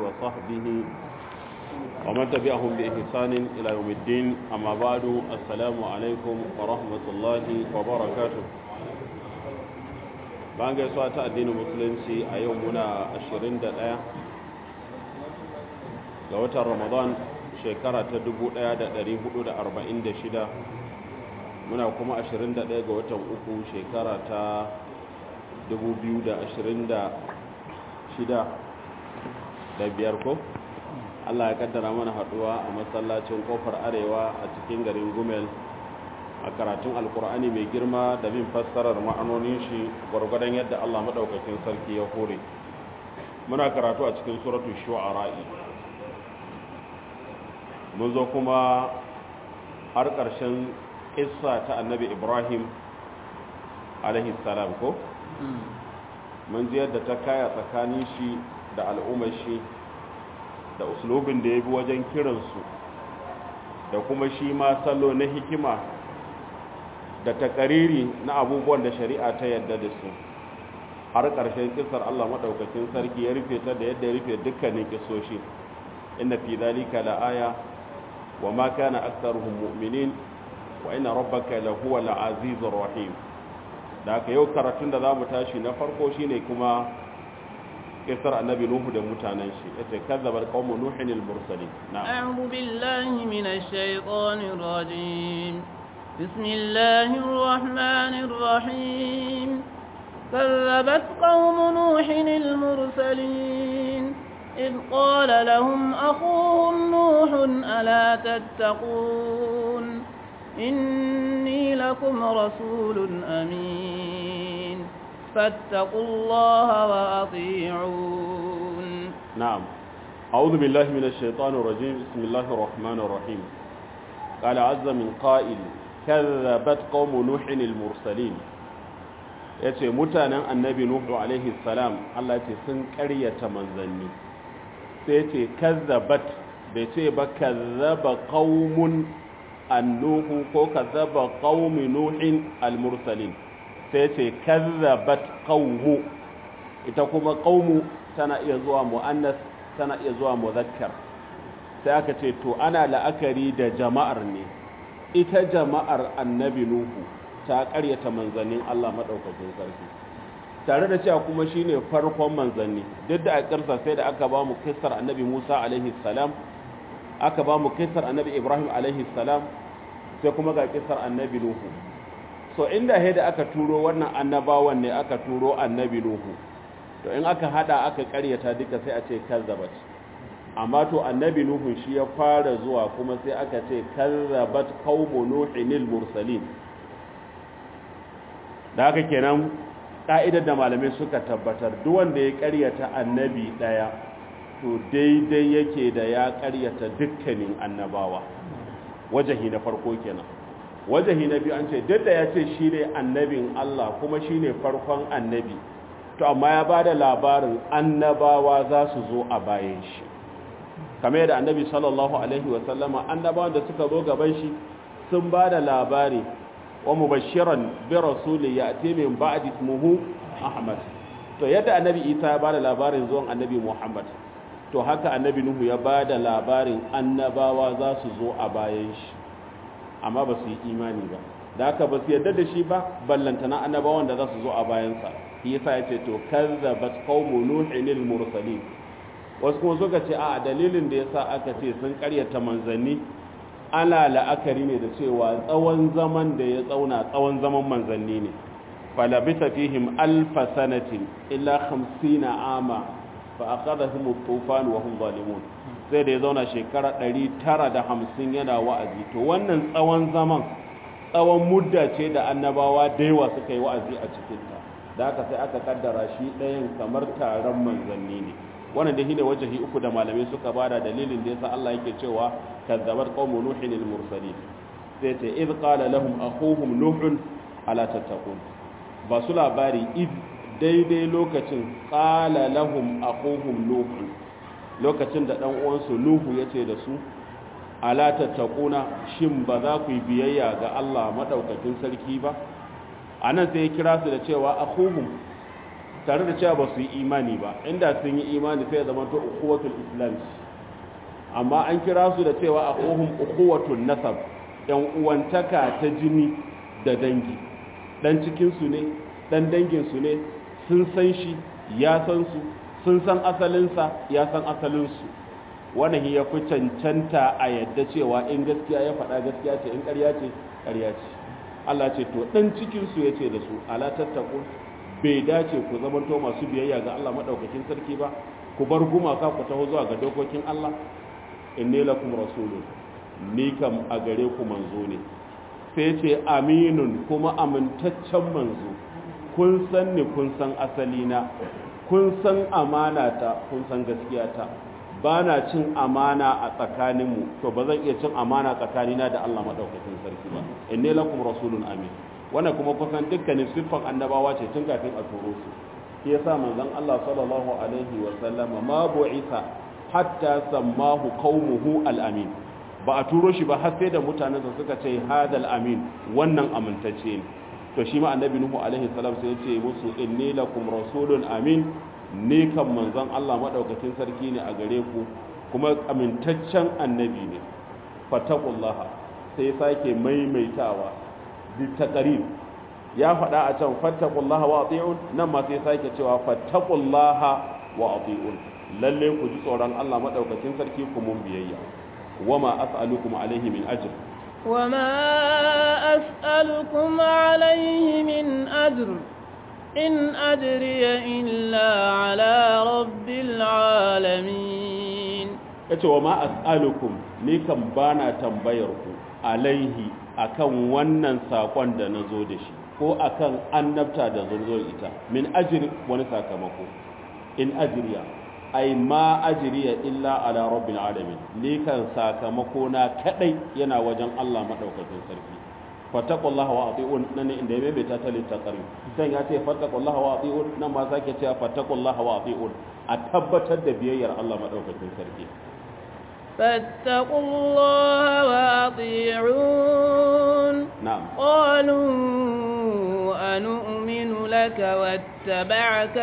وصحبه ومن تبعهم بإحسان إلى يوم الدين أما بعد السلام عليكم ورحمة الله وبركاته bayan gaisuwa ta addinin musulunci a yau muna 21 ga watan ramadan shekara ta 1446 muna kuma 21 ga watan uku shekara ta 2026 da biyar ko Allah ya kaddara mana haduwa a masallacin kofar arewa a cikin garin gumel a karatun alkur'ani mai girma da bin fassarar ma'anonin shi gwargwadon yadda Allah maɗaukakin sarki ya hore muna karatu a cikin suratu shu'ara'i mun zo kuma har ƙarshen ƙissa ta annabi ibrahim salam ko mun ji yadda ta kaya tsakanin shi da al'ummar shi da uslubin da ya bi wajen kiransu da kuma shi ma salo na hikima da takariri na abubuwan da shari'a ta yadda da su har ƙarshen kisar Allah maɗaukakin sarki ya rufe ta da yadda ya rufe dukkanin kisoshi inna fi zalika la'aya wa ma kana aktharuhum mu'minin wa inna rabbaka lahuwa al-azizur rahim da haka yau karatun da zamu tashi na farko shine kuma kisar annabi nuhu da mutanen shi yace kazzabar qaumu nuhin al-mursalin na'am a'udhu billahi minash shaitanir rajim bismillahir rahmanir rahim كذبت قوم نوح المرسلين إذ قال لهم أخوهم نوح ألا تتقون إني لكم رسول أمين فاتقوا الله وأطيعون نعم أعوذ بالله من الشيطان الرجيم بسم الله الرحمن الرحيم قال عز من قائل كذبت قوم نوح المرسلين yace mutanen annabi nuhu alaihi salam Allah ce sun ƙaryata manzanni sai ce kazzabat bai ce ba kazzaba qaumun annuhu ko kazzaba qaumi nuhin almursalin sai ce kazzabat qaumu ita kuma qaumu tana iya zuwa muannas tana iya zuwa muzakkar sai aka ce to ana la'akari da jama'ar ne ita jama'ar annabi nuhu ta ƙaryata manzannin Allah madaukakin sarki tare da cewa kuma shine farkon manzanni duk da a ƙarsa sai da aka ba mu kissar annabi Musa alaihi salam aka ba mu kissar annabi Ibrahim alaihi salam sai kuma ga kissar annabi Nuhu so inda he da aka turo wannan annabawan ne aka turo annabi Nuhu to in aka hada aka ƙaryata duka sai a ce kazzabat amma to annabi Nuhu shi ya fara zuwa kuma sai aka ce kazzabat qaumu nuhinil mursalin da haka kenan ka'idar da malamai suka tabbatar duk wanda ya ƙaryata annabi ɗaya to daidai yake da ya ƙaryata dukkanin annabawa wajahi na farko kenan wajahi na biyu an ce duk da ya ce shi ne annabin Allah kuma shi ne farkon annabi to amma ya ba da labarin annabawa za su zo a bayan shi kamar yadda annabi sallallahu alaihi wasallama annabawan da suka zo gaban shi sun ba da labari wa mubashiran bi rasuli ya'ti min ba'di ismuhu ahmad to yadda annabi isa ya bada labarin zuwan annabi muhammad to haka annabi nuhu ya bada labarin annabawa za su zo a bayan shi amma ba su yi imani ba da haka ba su yadda da shi ba ballantana annabawan da za su zo a bayansa shi yasa ya ce to kazzabat qaumu nuhin mursalin wasu kuma suka ce a dalilin da yasa aka ce sun karyata manzanni ana la'akari ne da cewa tsawon zaman da ya tsauna tsawon zaman manzanni ne falabita fihim alfa sanatin illa hamsina ama fa aqadahum at-tufan wa hum zalimun sai da ya zauna shekara 950 yana wa'azi to wannan tsawon zaman tsawon mudda ce da annabawa da yawa suka yi wa'azi a cikin ta da haka sai aka kaddara shi ɗayan kamar taron manzanni ne wannan da shine wajahi uku da malamai suka bada dalilin da yasa Allah yake cewa kazzabat qaumu nuhin al-mursalin sai ce id qala lahum akhuhum nuh ala tattaqun ba su labari id daidai lokacin qala lahum akhuhum nuh lokacin da dan uwansu nuhu yace da su ala tattaquna shin ba za ku yi biyayya ga Allah madaukakin sarki ba anan sai ya kira su da cewa akhuhum tare da cewa ba su yi imani ba inda sun yi imani sai ya zama to ukhuwatul islam amma an kira su da cewa akhuhum ukhuwatul nasab yan uwantaka ta jini da dangi dan cikin su ne dan dangin su ne sun san shi ya san su sun san asalinsa ya san asalinsu wannan ya fi cancanta a yadda cewa in gaskiya ya faɗa gaskiya ce in ƙarya ce ƙarya ce Allah ce to ɗan cikinsu ya ce da su ala tattaku bai dace ku zamanto masu biyayya ga Allah maɗaukakin sarki ba ku bar gumaka ku taho zuwa ga dokokin Allah inni lakum rasulun ni kam a gare ku manzo ne sai ce aminun kuma amintaccen manzo kun san ni kun san asalina kun san amanata kun san gaskiyata ba na cin amana a tsakaninmu to ba zan iya cin amana tsakanina da Allah maɗaukakin sarki ba inni lakum rasulun amin wannan kuma kusan dukkanin siffan annabawa ce tun kafin a turo su shi yasa manzon Allah sallallahu alaihi wa sallama ma bu'isa hatta sammahu qaumuhu al-amin ba a turo shi ba har sai da mutanensa suka ce hadal amin wannan amintacce ne to shi ma annabi nuhu alaihi salam sai ya ce musu inni lakum rasulun amin ni kan manzon Allah madaukakin sarki ne a gare ku kuma amintaccen annabi ne fataqullaha sai sake maimaitawa bi taqrib ya faɗa a can fattaqullaha wa ati'un nan ma sai sake cewa fattaqullaha wa ati'un lalle ku ji tsoron Allah madaukakin sarki ku mun biyayya wama as'alukum alaihi min ajr وما أسألكم عليه من أجر إن أجري إلا على رب العالمين yace wa ma as'alukum ni kan bana tambayar ku alaihi akan wannan sakon da nazo da shi ko akan annabta da zo ita min ajri wani sakamako in ajriya ai ma ajriya illa ala rabbil alamin ni kan sakamako na kadai yana wajen Allah madaukakin sarki fattaqullaha wa ati'un nan inda ya bai ta tali taqari dan ya ce fattaqullaha wa ati'un nan ma sake cewa fattaqullaha wa ati'un a tabbatar da biyayyar Allah madaukakin sarki فاتقوا الله وأطيعون نعم قالوا أنؤمن لك واتبعك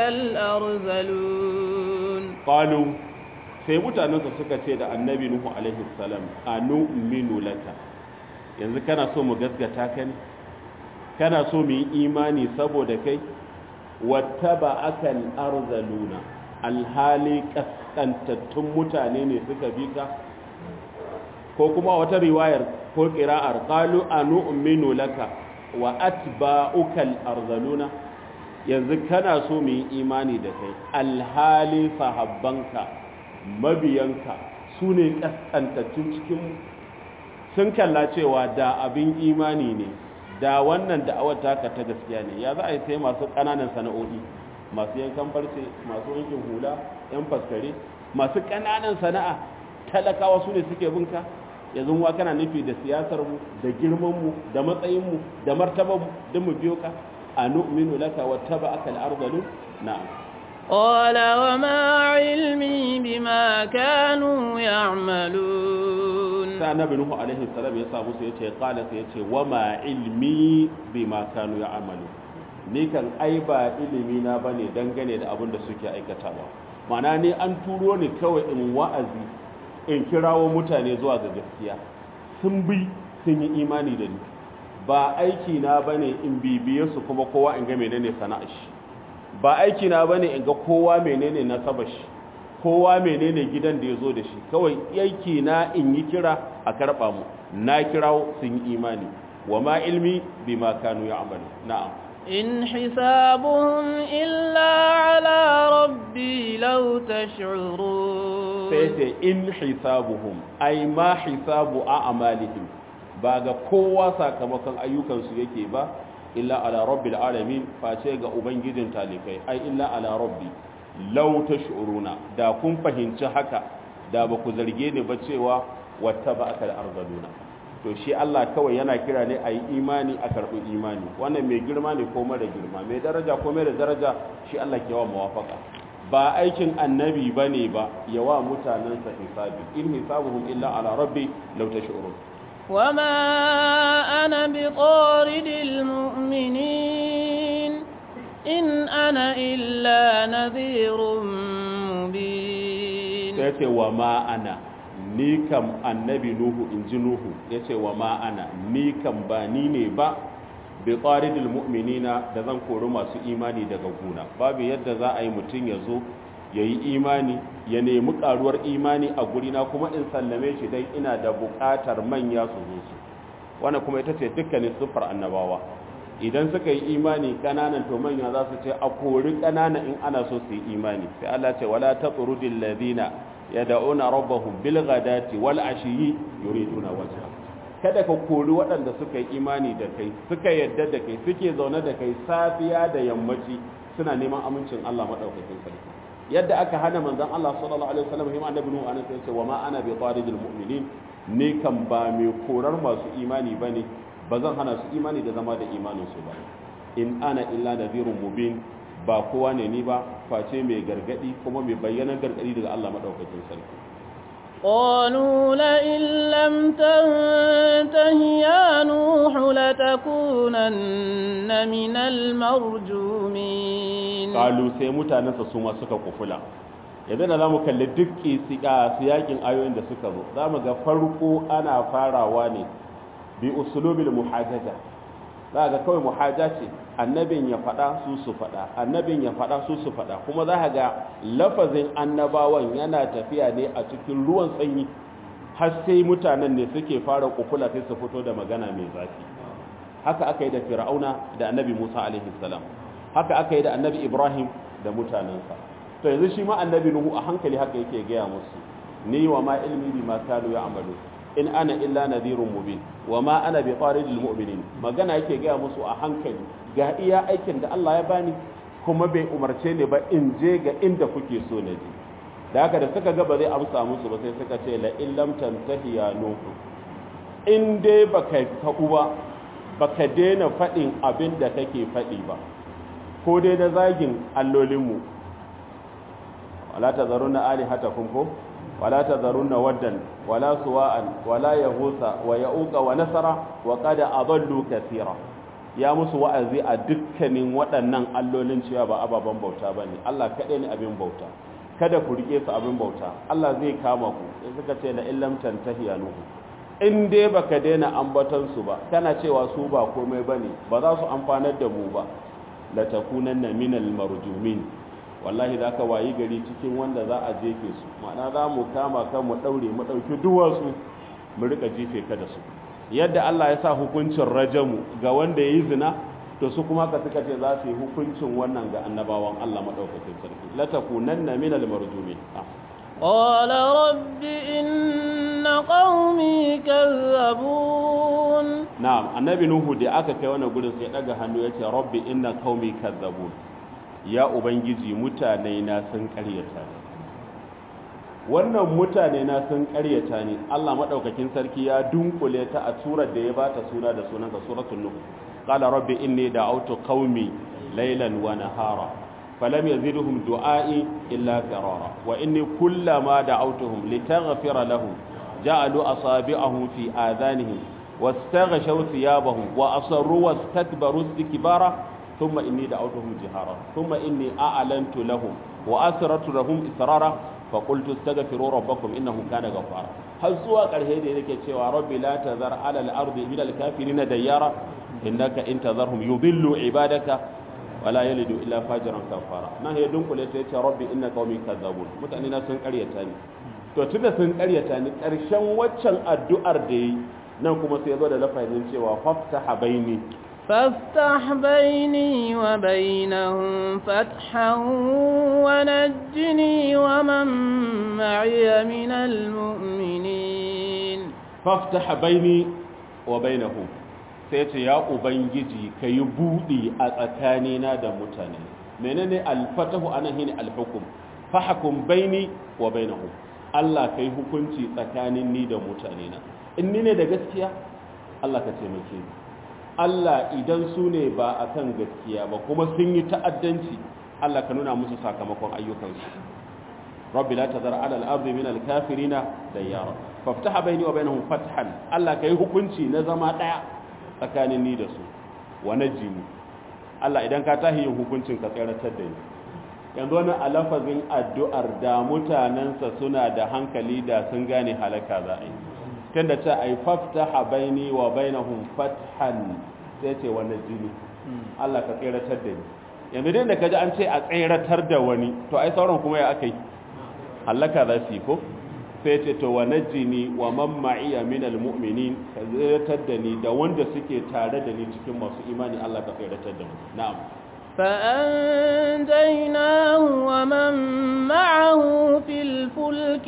الأرذلون qalu sai mutanensa suka ce da annabi nuhu alaihi salam anu'minu laka yanzu kana so mu gaskata ka ne kana so mu yi imani saboda kai wattaba akal arzaluna alhali kaskantattun mutane ne suka bi ka ko kuma wata riwayar ko qira'ar qalu anu'minu laka wa atba'ukal arzaluna yanzu kana so mu yi imani da kai alhali sahabbanka mabiyanka su ne kaskantattun cikin sun kalla cewa da abin imani ne da wannan da'awar taka ta gaskiya ne ya za a yi sai masu ƙananan sana'o'i masu yankan farce masu wankin hula yan faskare masu ƙananan sana'a talakawa su ne suke binka yanzu wa kana nufi da siyasarmu da girmanmu da matsayinmu da martabarmu don mu biyo ka a nu'minu laka wattaba'aka al-ardalu na'am قال وما علمي بما كانوا يعملون sai annabi nuhu alaihi salam ya sa musu yace qala sai yace wama ilmi bima kanu ya'malu ni kan ai ba ilimi na bane dangane da abin da suke aikatawa ma'ana ni an turo ni kawai in wa'azi in kirawo mutane zuwa ga gaskiya sun bi sun yi imani da ni ba aiki na bane in bibiye su kuma kowa in ga menene sana'ar shi ba aiki na bane in ga kowa menene nasabar shi kowa menene gidan da ya zo da shi kawai aiki na in yi kira a karɓa mu na kirawo sun yi imani wa ma ilmi bi ma kanu ya amalu na'am إن حسابهم إلا على ربي لو تشعرون sai ce in hisabuhum ai ma hisabu a amalihim ba ga kowa sakamakon ayyukansu yake ba illa ala rabbil alamin face ga ubangijin talikai ai illa ala rabbi law tash'uruna da kun fahimci haka da ba ku zarge ni ba cewa wata ba aka da arzaluna to shi Allah kawai yana kira ne a yi imani a karɓi imani wannan mai girma ne ko mara girma mai daraja ko mara daraja shi Allah ke wa mawafaka ba aikin annabi ba ne ba yawa mutanensa hisabi in hisabuhum illa ala rabbi law tash'urun وما أنا بطارد المؤمنين إن أنا إلا نذير مبين sai ce wa ma ana ni kam annabi nuhu in ji nuhu ya ce wa ma ana ni kam ba ni ne ba bi tsaridil mu'minina da zan kori masu imani daga guna babu yadda za a yi mutum ya zo ya yi imani ya nemi karuwar imani a gurina kuma in sallame shi dai ina da bukatar manya su zo su wannan kuma ita ce dukkanin siffar annabawa idan suka yi imani kananan to manya za su ce a kori kanana in ana so su yi imani sai Allah ce wala taqrudil ladina yad'una rabbahum bil ghadati wal ashiyi yuriduna wajha kada ka kori waɗanda suka yi imani da kai suka yadda da kai suke zaune da kai safiya da yammaci suna neman amincin Allah madaukakin sarki yadda aka hana manzon Allah sallallahu alaihi wasallam hima annabi nuhu anan sai ce wa ma ana bi taridil mu'minin ne kan ba mai korar masu imani bane ba zan hana su imani da zama da imanin su ba in ana illa nadhirun mubin ba kowa ne ni ba face mai gargadi kuma mai bayyana gargadi daga Allah madaukakin sarki قالوا لئن لم تنته يا نوح لتكونن من المرجومين قالوا sai mutanensa su ma suka kufula yanzu da zamu kalli duk siyakin ayoyin da suka zo zamu ga farko ana farawa ne bi usulubil muhajaja za ga kawai muhaja ce annabin ya faɗa su su faɗa annabin ya faɗa su su faɗa kuma za ga lafazin annabawan yana tafiya ne a cikin ruwan sanyi har sai mutanen ne suke fara kufula sai su fito da magana mai zafi haka aka yi da fir'auna da annabi musa alaihi salam haka aka yi da annabi ibrahim da mutanensa to yanzu shi ma annabi nuhu a hankali haka yake gaya musu ni wa ma ilmi bi ma kanu ya amalu in ana illa nadhirun mubin wa ma ana bi taridil mu'minin magana yake gaya musu a hankali ga iya aikin da Allah ya bani kuma bai umarce ni ba in je ga inda kuke so na je da haka da suka ga ba zai amsa musu ba sai suka ce la illam tantahi ya nuhu in dai baka tabu ba baka daina faɗin abin da kake faɗi ba ko dai na zagin allolinmu wala tazaruna alihatakum ko ولا تذرن ودا ولا سواء ولا يغوث ويعوق ونسر وقد أضلوا كثيرا ya musu wa'azi a dukkanin waɗannan allolin cewa ba ababen bauta ba ne Allah kaɗai ne abin bauta kada ku riƙe su abin bauta Allah zai kama ku in suka ce la illam tantahi ya nuhu in dai baka daina ambaton su ba kana cewa su ba komai bane ba za su amfanar da mu ba la takunanna minal marjumin wallahi za ka wayi gari cikin wanda za a jefe su ma'ana za mu kama kan mu ɗaure mu ɗauki duwatsu mu rika jefe ka da su yadda Allah ya sa hukuncin rajamu ga wanda ya yi zina to su kuma ka suka ce za su yi hukuncin wannan ga annabawan Allah maɗaukakin sarki la takunanna min al-marjumin قال رب إن قومي كذبون na'am annabi nuhu da aka kai wannan gurin sai daga hannu ya ce rabbi inna qaumi kazzabun ya ubangiji mutane na sun karyata ne wannan mutane na sun karyata ne Allah madaukakin sarki ya dunkule ta a surar da ya bata suna da sunansa suratul nuh qala rabbi inni da'awtu qaumi laylan wa nahara falam yazidhum du'ai illa firara wa inni kullama da'awtuhum litaghfira lahum ja'alu asabi'ahum fi adhanihim واستغشوا ثيابهم وأصروا واستكبروا استكبارا ثم إني دعوتهم جهارا ثم إني أعلنت لهم وأسررت لهم إسرارا فقلت استغفروا ربكم إنه كان غفارا هل سوى قرهي دي لكي تشوى ربي لا تذر على الأرض من الكافرين ديارا إنك إن تذرهم يضلوا عبادك ولا يلد إلا فاجرا كفارا ما هي دنك لتي ربي إن قومي كذبون متأننا سن قريتاني to tunda sun karyata ni ƙarshen waccan addu'ar da yi nan kuma sai zo da lafazin cewa faftaha baini فافتح بيني وبينهم فتحا ونجني ومن معي من المؤمنين faftaha baini wa bainahum sai ce ya ubangiji kayi budi a tsakanina da mutane menene alfatahu anan shine alhukum fahkum baini wa bainahum Allah kai hukunci tsakanin ni da mutane na in ni ne da gaskiya Allah ka taimake ni Allah idan su ne ba a kan gaskiya ba kuma sun yi ta'addanci Allah ka nuna musu sakamakon ayyukansu rabbi la tazar ala al-ardi min al-kafirina dayyara faftaha bayni wa bainahum fathan Allah kai hukunci na zama daya tsakanin ni da su wa najini Allah idan ka tahi yin hukuncin ka tseratar da ni yanzu wani alafazin addu'ar da mutanensa suna da hankali da sun gane halaka za a yi tunda ce ai faftaha baini wa bainahum fathan sai ce wannan jini Allah ka tseratar da ni yanzu dai da kaji an ce a tseratar da wani to ai sauran kuma ya akai halaka za su yi ko sai ce to wa najini wa man ma'iya min almu'minin ka tseratar da ni da wanda suke tare da ni cikin masu imani Allah ka tseratar da mu na'am فأنجيناه ومن معه في الفلك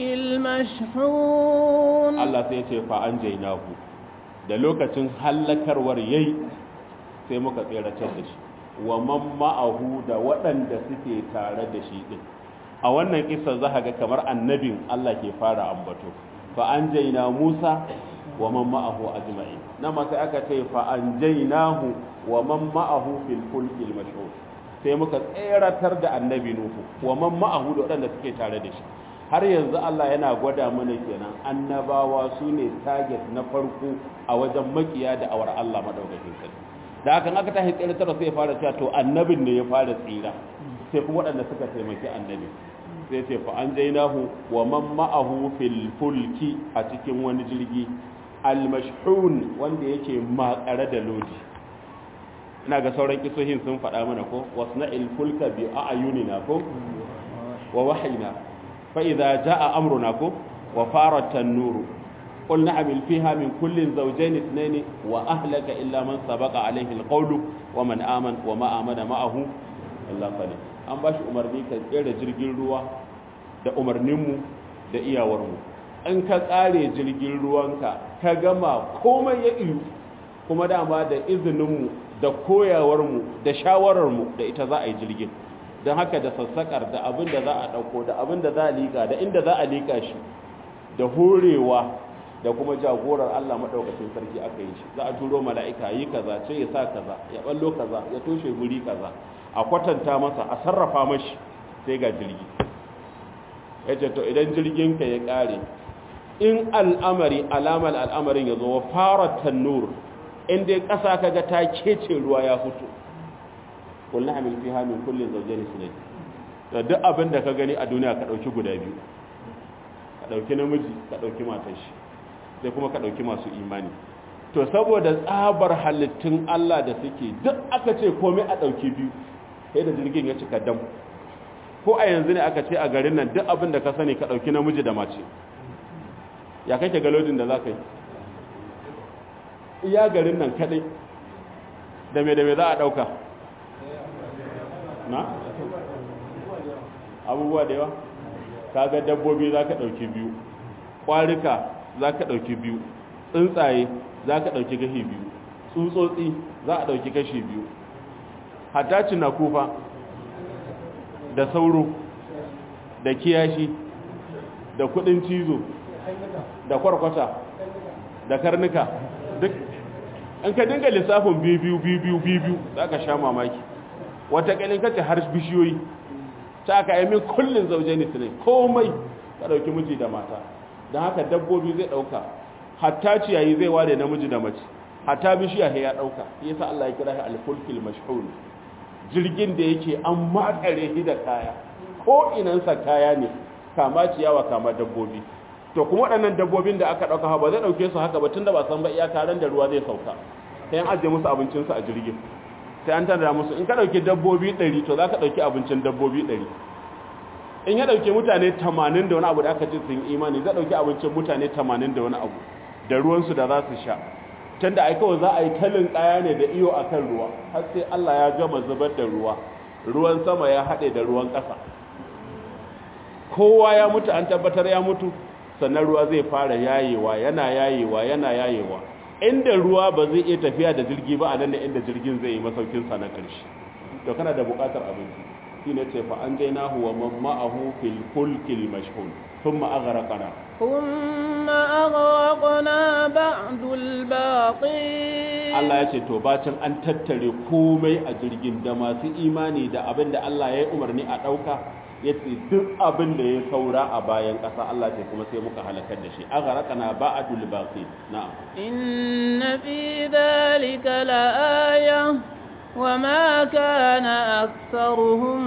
المشحون Allah sai ce fa anjaynahu da lokacin hallakarwar yayi sai muka tseratar da shi wa man ma'ahu da waɗanda suke tare da shi din a wannan kisa za ga kamar annabin Allah ke fara ambato fa anjayna Musa wa man ma'ahu ajma'in nan ma sai aka ce fa anjaynahu wa man ma'ahu fil fulkil mashhur sai muka tseratar da annabi Nuhu wa man ma'ahu da waɗanda suke tare da shi har yanzu Allah yana gwada mana kenan annabawa su ne target na farko a wajen makiya da awar Allah madaukakin sarki da hakan aka tashi tseratar sai ya fara cewa to annabin ne ya fara tsira sai kuma waɗanda suka taimaki annabi sai ce fa an jainahu wa man ma'ahu fil fulki a cikin wani jirgi al-mashhun wanda yake makare da lodi ina ga sauran kisohin sun faɗa mana ko wasna'il fulka bi a'yunina ko wa wahayna fa idza jaa amruna ko wa farat an-nur قل نعمل فيها من كل زوجين اثنين وأهلك إلا من سبق عليه القول ومن آمن وما آمن معه إلا قليل an ba shi umarni ka tsere jirgin ruwa da umarninmu da iyawarmu in ka tsare jirgin ruwanka ka gama komai ya iyu kuma dama da izininmu da koyawarmu da shawararmu da ita za a yi jirgin don haka da sassakar da abin da za a ɗauko da abin da za a liƙa da inda za a liƙa shi da horewa da kuma jagorar Allah maɗaukacin sarki aka yi shi za a turo mala'ika yi kaza ce ya sa kaza ya ɓallo kaza ya toshe guri kaza a kwatanta masa a sarrafa mashi sai ga jirgi ya ce to idan jirginka ya ƙare in al'amari alamar al'amarin ya zo wa fara tannur inda ya ƙasa kaga ta kece ruwa ya fito kullum hamil fi hamin kullum zauje ne sinadi da duk abin da ka gani a duniya ka ɗauki guda biyu ka ɗauki namiji ka ɗauki matashi sai kuma ka ɗauki masu imani to saboda tsabar halittun Allah da suke duk aka ce komai a ɗauki biyu sai da jirgin ya cika dam ko a yanzu ne aka ce a garin nan duk abin da ka sani ka ɗauki namiji da mace ya kake galodin da za ka yi iya garin nan kaɗai da me da me za a ɗauka na abubuwa da yawa ka ga dabbobi za ka ɗauki biyu ƙwarika za ka ɗauki biyu tsuntsaye za ka ɗauki gashi biyu tsutsotsi za a ɗauki kashi biyu hatta na kufa da sauro da kiyashi da kudin cizo da kwarkwata da karnuka duk in ka dinga lissafin biyu biyu biyu za ka sha mamaki wata kalin kace har bishiyoyi ta aka yi min kullum zauje ne tunai komai ka ɗauki miji da mata don haka dabbobi zai ɗauka hatta ciyayi zai ware namiji da mace hatta bishiya ya ɗauka yasa Allah ya kira shi al-fulkil mashhur jirgin da yake an makare shi da kaya ko inansa kaya ne kama ciyawa kama dabbobi to kuma waɗannan dabbobin da aka ɗauka ba zai ɗauke su haka ba tunda ba san ba iyaka ran da ruwa zai sauka sai an ajiye musu abincinsu a jirgin sai an tanda musu in ka ɗauki dabbobi ɗari to za ka ɗauki abincin dabbobi ɗari in ya ɗauki mutane tamanin da wani abu da aka ce sun imani zai ɗauki abincin mutane tamanin da wani abu da ruwansu da za su sha tunda ai kawai za a yi talin kaya ne da iyo akan ruwa har sai Allah ya gama zubar da ruwa ruwan sama ya haɗe da ruwan ƙasa kowa ya mutu an tabbatar ya mutu sannan ruwa zai fara yayewa yana yayewa yana yayewa inda ruwa ba zai iya tafiya da jirgi ba a nan da inda jirgin zai yi masaukin sa na ƙarshe to kana da buƙatar abinci shine ce fa an jainahu wa man ma'ahu fil fulkil mashhun thumma aghraqna ثم أغرقنا بعد الباقين Allah ya ce to bacin an tattare komai a jirgin da masu imani da abin da Allah ya yi umarni a ɗauka ya ce duk abin da ya saura a bayan ƙasa Allah ce kuma sai muka halakar da shi a gharakana ba'dul baqi na'am إن في ذلك لآية وما كان أكثرهم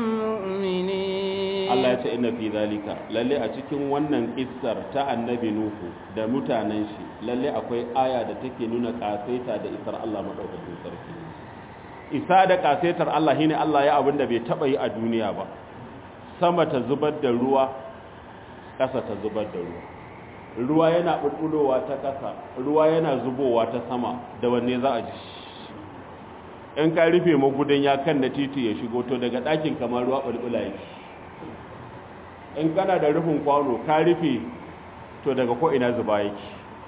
مؤمنين Allah ya ce inna fi zalika lalle a cikin wannan kissar ta annabi Nuhu da mutanen shi lalle akwai aya da take nuna kasaita da isar Allah madaukakin sarki isa da kasaitar Allah shine Allah ya abinda bai taba yi a duniya ba sama ta zubar da ruwa ƙasa ta zubar da ruwa ruwa yana bulbulowa ta ƙasa ruwa yana zubowa ta sama da wanne za a ji in ka rufe magudan ya kan na titi ya shigo to daga ɗakin kamar ruwa bulbula yake in kana da rufin kwano ka rufe to daga ko ina zuba yake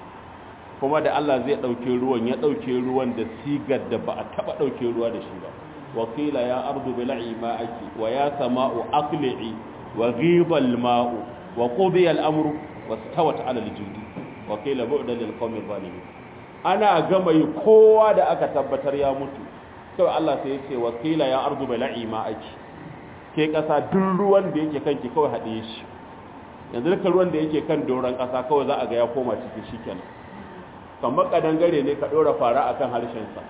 kuma da Allah zai ɗauke ruwan ya ɗauke ruwan da sigar da ba a taɓa ɗauke ruwa da shi ba wakila ya ardu bil'i ma'aki wa ya sama'u aqli'i wa ghiba al-ma'u wa qudiya al-amru wastawat 'ala al-judi wakila bu'dan lil qawmi zalimin ana gama yi kowa da aka tabbatar ya mutu kawai Allah sai ya ce wakila ya ardu bil'i ma'aki ke ƙasa duk ruwan da yake kanki kawai haɗe shi yanzu duka ruwan da yake kan doron ƙasa kawai za a ga ya koma cikin shi kenan kamar ƙadangare ne ka ɗora fara akan harshensa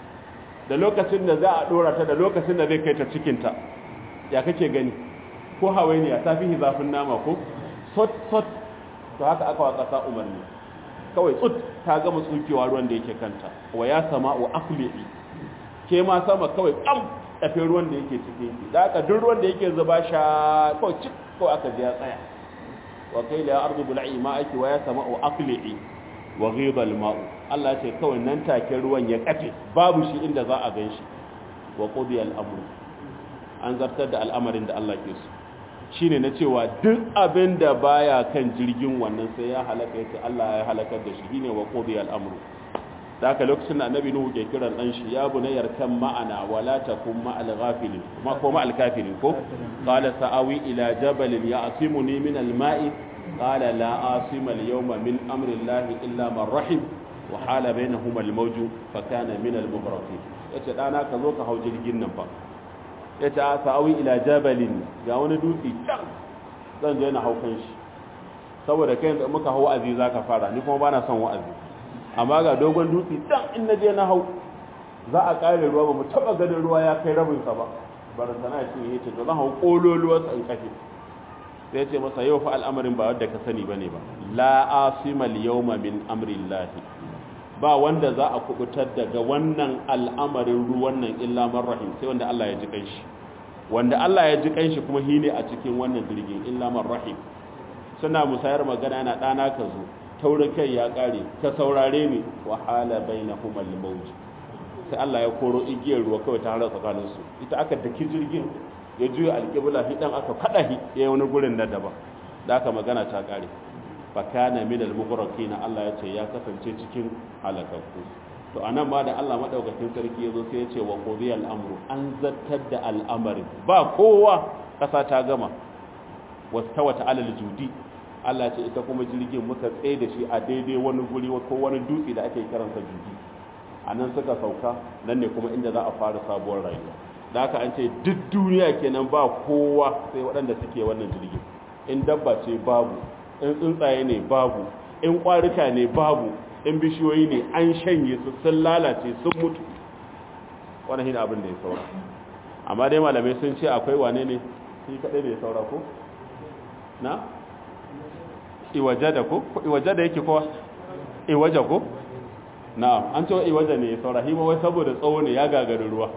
da lokacin da za a ɗora ta da lokacin da zai kai ta cikinta ya kake gani ko hawainiya ta fi zafin nama ko sot sot to haka aka wa ƙasa umarni kawai tsut ta gama tsukewa ruwan da yake kanta wa ya sama wa akli'i ke ma sama kawai ƙam tafi ruwan da yake cikin ki da aka duk ruwan da yake zuba sha ko cik ko aka ji ya tsaya wa kai la ardu bul'i ma'aki wa ya sama'u aqli'i wa ghidha al-ma'u Allah ce kawai nan take ruwan ya kafe babu shi inda za a ganshi wa qudiya al-amru an zartar da al'amarin da Allah ke so shine na cewa duk abin da baya kan jirgin wannan sai ya halaka yace Allah ya halakar da shi shine wa qudiya al-amru da haka lokacin da annabi nuhu ke kiran dan shi ya bunayyar kan ma'ana wala takum ma'al ghafilin ma ko ma'al kafirin ko qala sa'awi ila jabalin ya'simuni min al-ma'i qala la asima al-yawma min amri llahi illa man rahim wa hala bainahuma al-mawju fa kana min al-mughraqin yace dana ka zo ka hau jirgin nan fa yace sa'awi ila jabalin ga wani dutse can zan je na hau kan shi saboda kai muka hau wa'azi zaka fara ni kuma bana son wa'azi amma ga dogon dutse dan in na je na hau za a kare ruwa ba mu taba ganin ruwa ya kai rabinsa ba bar sana shi ya ce to zan hau kololuwar sa in kafe sai ce masa yau fa al'amarin ba wanda ka sani bane ba la asima al-yawma min amri ba wanda za a kubutar daga wannan al'amarin ruwan nan illa man rahim sai wanda Allah ya ji kanshi wanda Allah ya ji kanshi kuma shine a cikin wannan jirgin illa man rahim suna musayar magana yana dana ka zo taurin kai ya kare ka saurare ni wahala bainahum al-mawj sai Allah ya koro igiyar ruwa kawai ta harar tsakanin su ita aka daki jirgin ya juya alƙibla hi dan aka fada hi ya wani gurin da daban da aka magana ta kare fa kana min al-mughraqina Allah ya ce ya kasance cikin halakakku to anan ma da Allah madaukakin sarki yazo sai ya ce wa qudiya al-amru an zattar da al'amarin ba kowa kasa ta gama wastawata alal judi Allah ce ita kuma jirgin muka tsaye da shi a daidai wani guri ko wani dutse da ake karansa jirgi a nan suka sauka nan ne kuma inda za a fara sabuwar rayuwa da haka an ce duk duniya kenan ba kowa sai waɗanda suke wannan jirgin in dabba ce babu in tsuntsaye ne babu in ƙwarika ne babu in bishiyoyi ne an shanye su sun lalace sun mutu wani hin abin da ya saura amma dai malamai sun ce akwai wane ne shi kaɗai da ya saura ko na iwajada ko iwajada yake kowa iwaja ko na'am an ce iwaja ne saura hima wai saboda tsawo ne ya gagari ruwa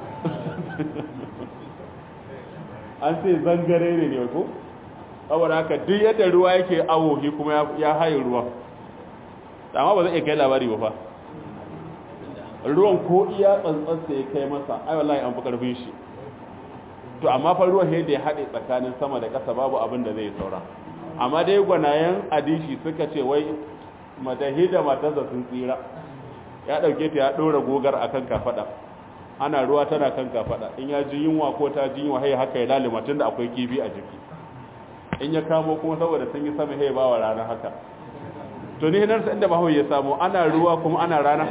an ce zangare ne ne ko saboda haka duk yadda ruwa yake awo shi kuma ya haye ruwa amma ba zai iya kai labari ba fa ruwan ko iya tsantsansa ya kai masa ai wallahi an fi karfin shi to amma fa ruwan da ya haɗe tsakanin sama da ƙasa babu abin da zai saura amma dai gwanayen adishi suka ce wai matahi da matarsa sun tsira ya ɗauke ta ya ɗora gogar a kan kafaɗa ana ruwa tana kan kafaɗa in ya ji yunwa ko ta ji yunwa haya haka ya lalima tun da akwai kifi a jiki in ya kamo kuma saboda sun yi sama haya ba wa rana haka to ni hinarsa inda ba ya samu ana ruwa kuma ana rana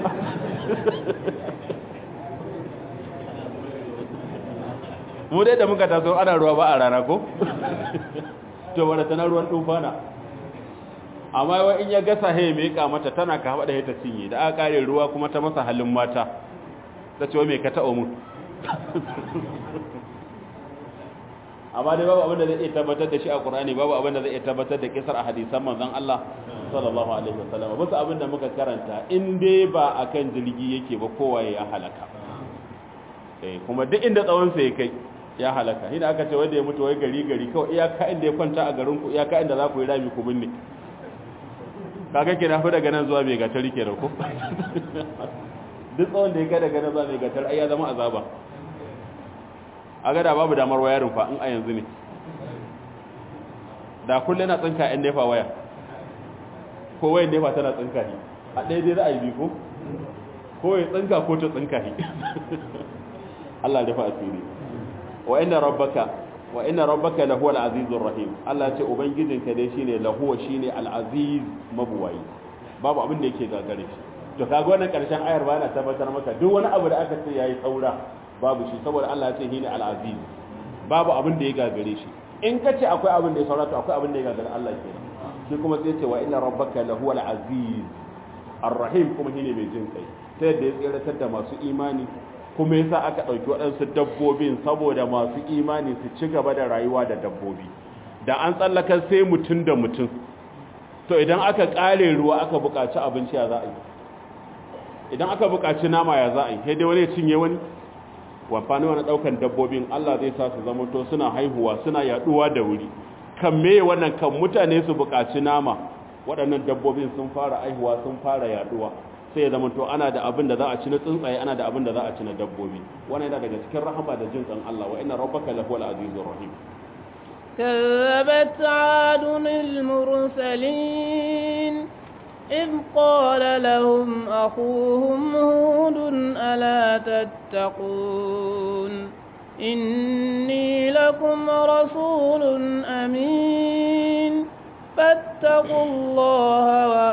mu dai da muka taso ana ruwa ba a rana ko to wadda tana ruwan tufana amma wai in ya gasa haye mai mata tana ka haɓa da ta cinye da aka kare ruwa kuma ta masa halin mata ta ce wa me ka taɓa mun amma dai babu abin da zai iya tabbatar da shi a Qur'ani babu abin da zai iya tabbatar da kisar a hadisan manzon Allah sallallahu alaihi wasallam bisa abin da muka karanta in dai ba akan jirgi yake ba kowa ya halaka eh kuma duk inda tsawon sa ya kai ya halaka hina aka ce wanda ya mutu wai gari gari kawai iyaka inda ya kwanta a garin ku iyaka inda za ku yi rami ku binne kaga kina fi daga nan zuwa mai gatari kenan ko duk tsawon da ya kai daga nan zuwa mai gatari ai ya zama azaba a gada babu damar wayarin fa in a yanzu ne da kullum na tsinka yan nefa waya ko wayan nefa tana tsinka ne a ɗaya dai ra'ayi biyu ko ko ya tsinka ko ta tsinka ne Allah ya dafa asiri wa inna rabbaka wa inna rabbaka lahu al-azizur rahim Allah ce ubangijinka dai shine lahu shine al-aziz mabuwayi babu abin da yake gagare shi to kaga wannan karshen ayar ba na tabbatar maka duk wani abu da aka ce yayi saura babu shi saboda Allah ya ce shine al-aziz babu abin da ya gagare shi in ka ce akwai abin da ya saura to akwai abin da ya gagare Allah kenan shi kuma sai ce wa inna rabbaka lahu al-aziz ar-rahim kuma shine mai jin kai ta yadda ya tsiratar da masu imani kuma yasa aka ɗauki waɗansu dabbobin saboda masu imani su ci gaba da rayuwa da dabbobi da an tsallakar sai mutum da mutum to idan aka ƙare ruwa aka buƙaci abinci ya za a yi idan aka buƙaci nama ya za a yi sai dai wani ya cinye wani wamfani wani ɗaukan dabbobin Allah zai sa su zama to suna haihuwa suna yaɗuwa da wuri kan me wannan kan mutane su buƙaci nama waɗannan dabbobin sun fara haihuwa sun fara yaɗuwa sai ya zama to ana da abin da za a ci na tsuntsaye ana da abin da za a ci na dabbobi wannan yana daga cikin rahama da jin tsan Allah wa inna rabbaka lahuwal azizur rahim كذبت عاد المرسلين إذ قال لهم أخوهم هود ألا تتقون إني لكم رسول أمين فاتقوا الله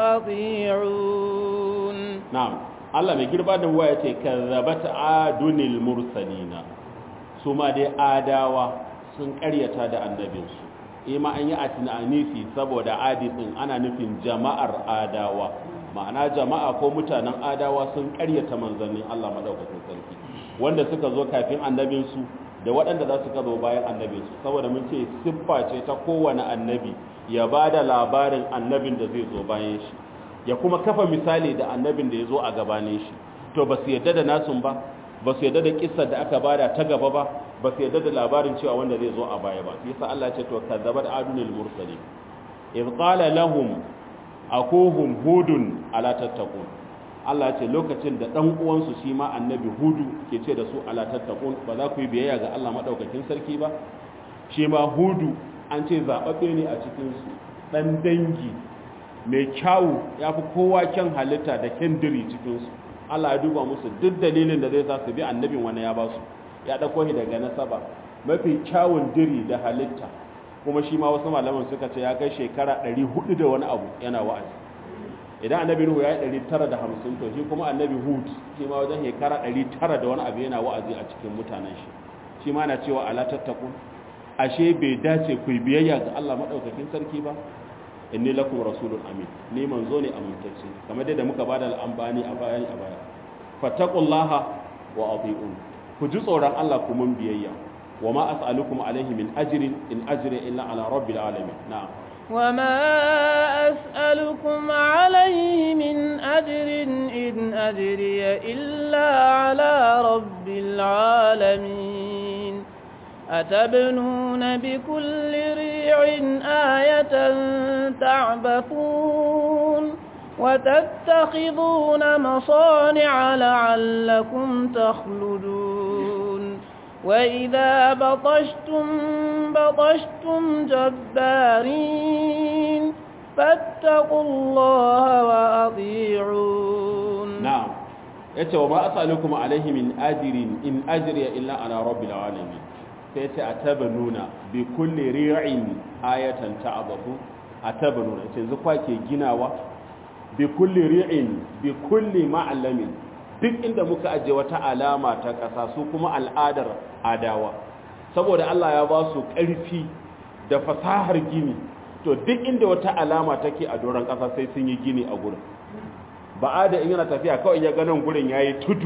وأطيعون na'am Allah mai girba da huwa yace kazzabat adunil mursalina su ma dai adawa sun karyata da annabinsu ima an yi atinanisi saboda adifin ana nufin jama'ar adawa ma'ana jama'a ko mutanen adawa sun karyata manzannin Allah madaukakin sarki wanda suka zo kafin annabinsu da waɗanda za su ka zo bayan annabinsu saboda mun ce siffa ce ta kowane annabi ya ba da labarin annabin da zai zo bayan shi ya kuma kafa misali da annabin da ya zo a gabanin shi to ba su yadda da nasun ba ba su yadda da kissar da aka bada ta gaba ba ba su yadda da labarin cewa wanda zai zo a baya ba yasa Allah ya ce to kazzabat adunil mursalin idh qala lahum akuhum hudun ala tattaqun Allah ya ce lokacin da dan uwansu shi ma annabi hudu ke ce da su ala tattaqun ba za ku yi biyayya ga Allah madaukakin sarki ba shi ma hudu an ce zababbe ne a cikin su dan dangi mai kyawu ya fi kowa kyan halitta da kyan diri cikinsu Allah ya duba musu duk dalilin da zai sa su bi annabin wani ya ba su ya ɗauko shi daga nasaba mafi kyawun diri da halitta kuma shi ma wasu malaman suka ce ya kai shekara 400 da wani abu yana wa'azi idan annabi nuhu ya yi 950 to shi kuma annabi hud shi ma wajen shekara 900 da wani abu yana wa'azi a cikin mutanen shi shi ma na cewa ala tattakun ashe bai dace ku biyayya ga Allah madaukakin sarki ba inni lakum rasulun amin ni manzo ne amintacce kamar da muka bada al'ambani a bayan a baya fattaqullaha wa ati'un ku ji tsoron Allah ku mun biyayya wa ma as'alukum alaihi min ajrin in ajri illa ala rabbil alamin na'am وما أسألكم عليه من أجر إن أجري إلا على رب العالمين أتبنون بكل ريع آية تعبثون وتتخذون مصانع لعلكم تخلدون وإذا بطشتم بطشتم جبارين فاتقوا الله وأطيعون na'am yace wa ma as'alukum alaihi min ajrin in ajriya illa ala rabbil alamin sai yace atabanuna bi kulli ri'in ayatan ta'abathu atabanuna yace yanzu kwa ke ginawa bi kulli ri'in bi kulli ma'lamin duk inda muka aje wata alama ta ƙasa su kuma al'adar adawa saboda Allah ya ba su ƙarfi da fasahar gini to duk inda wata alama take a doron ƙasa sai sun yi gini a gurin ba da in yana tafiya kawai ya ganin gurin ya yi tudu